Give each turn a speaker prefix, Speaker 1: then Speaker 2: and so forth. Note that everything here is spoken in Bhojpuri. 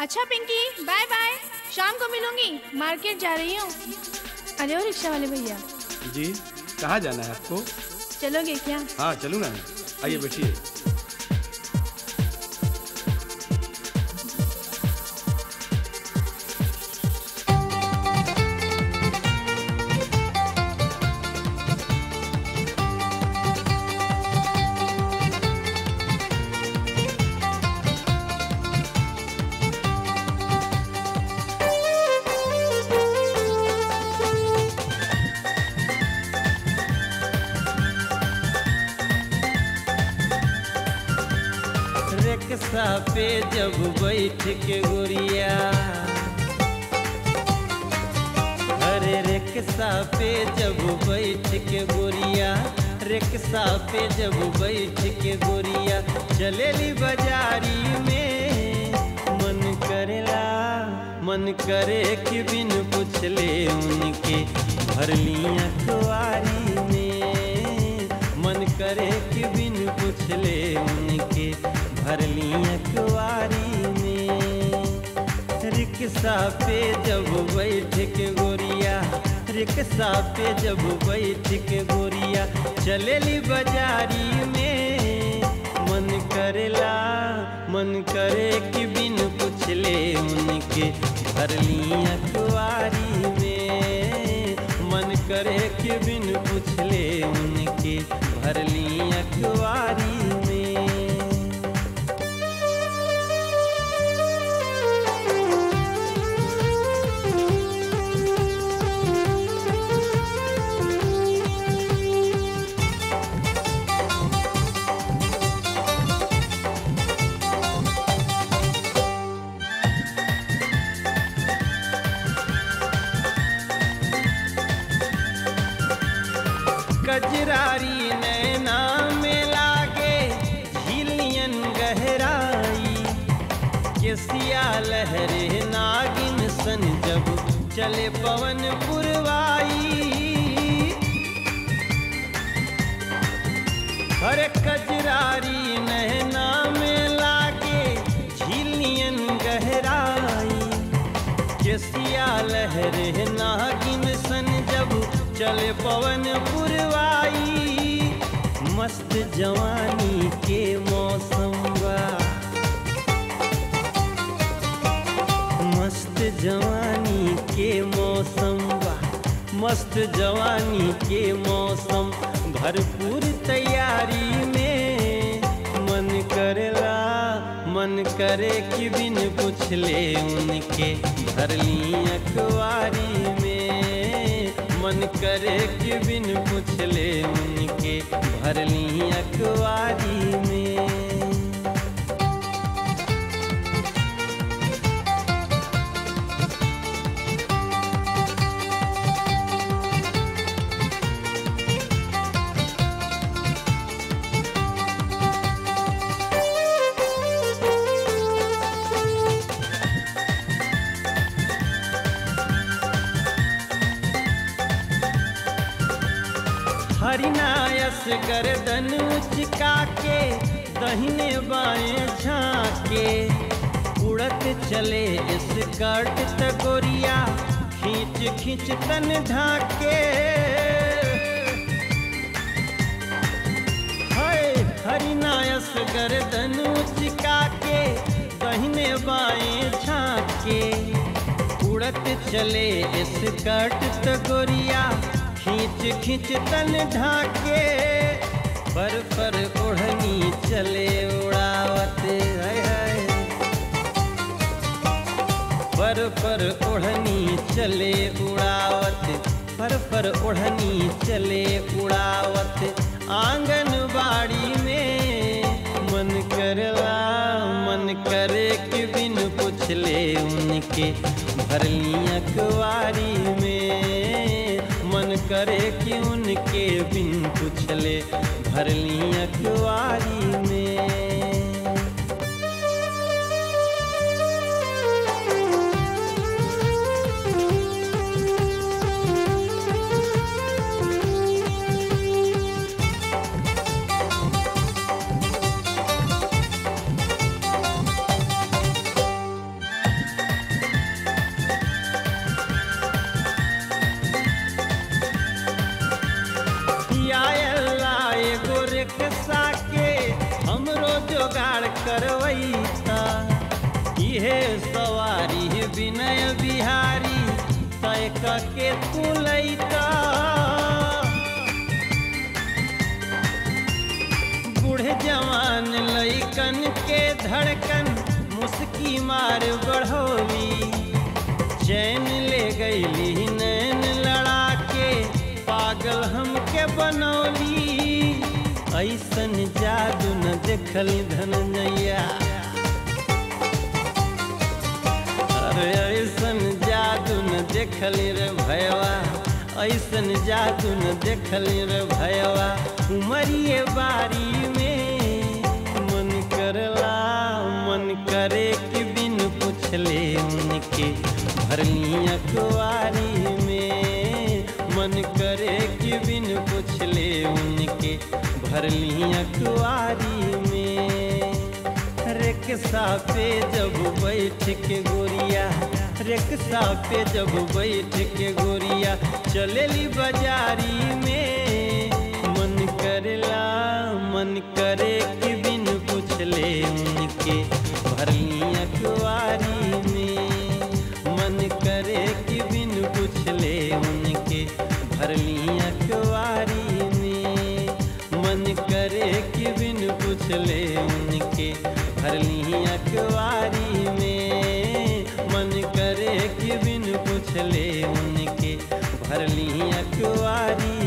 Speaker 1: अच्छा पिंकी बाय बाय शाम को मिलूंगी मार्केट जा रही हूँ अरे ओ रिक्शा वाले भैया
Speaker 2: जी कहाँ जाना है आपको
Speaker 1: चलोगे क्या
Speaker 2: हाँ चलूँ ना आइए बैठिए
Speaker 3: रिक्शा पे जब बैठ के गोरिया अरे रिक्शा पे जब बैठ के गोरिया रिक्शा पे जब बैठ के गोरिया चलेली बाजारी में मन करेला मन करे कि बिन पूछले उनके भरलिया कुआरी में मन करे कि बिन पूछले उनके भरलिया कुआरी में रिक्शा पे जब बैठ के गोरिया रिक्शा पे जब बैठ के गोरिया चलेली बाजारी में मन करेला मन करे कि बिन पूछले उनके भरलिया कुआरी में मन करे कि बिन पूछले उनके भरलिया कुआरी में कजरारी नैना में लागे झिलियन गहराई केसिया लहरे नागिन सन जब चले पवन पुरवाई हर कजरारी नैना में लागे झिलियन गहराई केसिया लहरे नागिन सन जब चले पवन पुरवाई मस्त जवानी के मौसम बा मस्त जवानी के मौसम बा मस्त जवानी के मौसम भरपूर तैयारी में मन करेला मन करे कि बिन पूछले उनके भरली अखबारी में मन करे कि बिन पूछले उनके भरली अखबारी में हरिनायस गर्दन उचका के दहिने बाएं झांके उड़त चले स्कर्ट तगोरिया खींच खींच तन ढाके हाय हरिनायस गर्दन उचका के दहिने बाएं झांके उड़त चले स्कर्ट तगोरिया खींच खींच तन ढाके पर पर ओढ़नी चले उड़ावत हाय हाय पर पर ओढ़नी चले उड़ावत पर पर ओढ़नी चले उड़ावत आंगन बाड़ी में मन करला मन करे कि बिन पूछले उनके भरली अखबारी में मन करे कि उनके बिन पूछले भरली अखबारी में करवैता इहे सवारी विनय बिहारी तय के तू लैता बूढ़े जवान लैकन के धड़कन मुस्की मार बढ़ोली चैन ले गईली नैन लड़ा के पागल हमके बनौली ऐसन जादू न देखली धनजैया अरे ऐसन जादू न देखली रे भयवा ऐसन जादू न देखली रे भयवा उमरिए बारी में मन करला मन करे कि बिन पूछले उनके भरली अखबारी में मन करे कि बिन पूछले उनके भरली अखबारी में रिक्शा पे जब बैठ के गोरिया रिक्शा पे जब बैठ के गोरिया चलेली बाजारी में मन करेला मन करे कि बिन पूछले उनके भरली अखबारी में मन करे कि बिन पूछले उनके भरली अखबारी में मन करे कि बिन पूछले उनके भरली अखबारी में मन करे कि बिन पूछले उनके भरली अखबारी